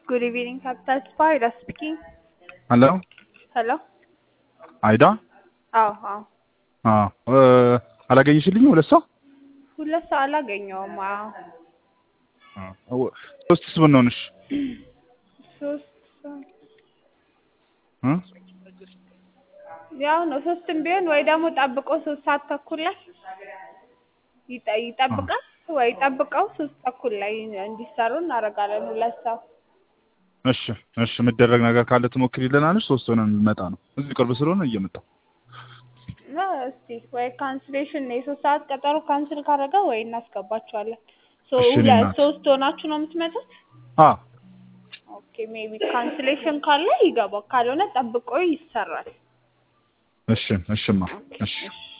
Good evening, Capital Spa. Ida speaking. ሄሎ ሄሎ። አይዳ አዎ አዎ። አዎ አላገኘሽልኝም? ሁለት ሰው ሁለት ሰው አላገኘውም። አዎ ሶስትስ ብንሆንሽ ሶስት ሰው እ? ያው ነው። ሶስትም ቢሆን ወይ ደግሞ ጠብቆ ሶስት ሰዓት ተኩል ላይ ይጠ- ይጠብቃል ወይ ጠብቀው ሶስት ተኩል ላይ እንዲሰሩ እናደርጋለን። ሁለት ሰው እሺ እሺ፣ የምደረግ ነገር ካለ ትሞክሪልናለሽ? ሶስት ሆነን እንመጣ ነው። እዚህ ቅርብ ስለሆነ እየመጣሁ እና እስቲ ወይ ካንስሌሽን የሶስት ሰዓት ቀጠሮ ካንስል ካደረገ ወይ እናስገባቸዋለን። ሶ እሺ፣ እኔ ሁለት እናት። ሶስት ሆናችሁ ነው የምትመጡት? አ ኦኬ ሜቢ ካንስሌሽን ካለ ይገባል፣ ካልሆነ ጠብቆ ይሰራል። እሺ እሽማ እሺ እሺ